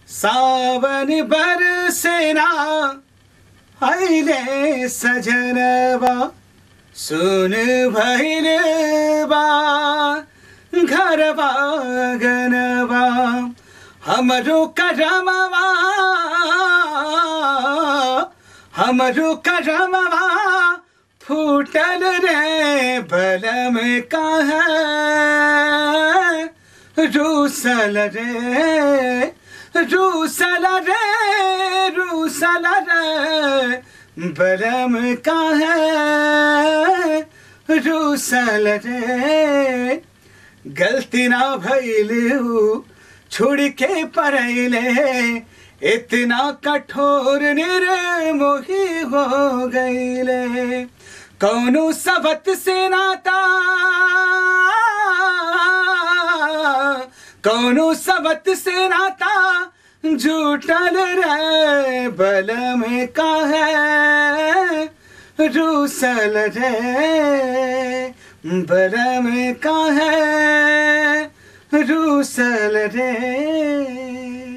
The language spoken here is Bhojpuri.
सावन बरसेना अहिले सजनबा सुन भैल बा घरबा गनबा हमरो करमवा हमरो करमवा फूटल रे बलम कहाँ रूसल रे रूसल रे रूसल रे बलम कहाँ रूसल रे गलती ना भैलू छोड़ के परैले इतना कठोर निर्मोही हो गईले कौनो सबत से नाता कौनो सबत से नाता झूठल रे बल में का है रूसल रे बल में का है रूसल रे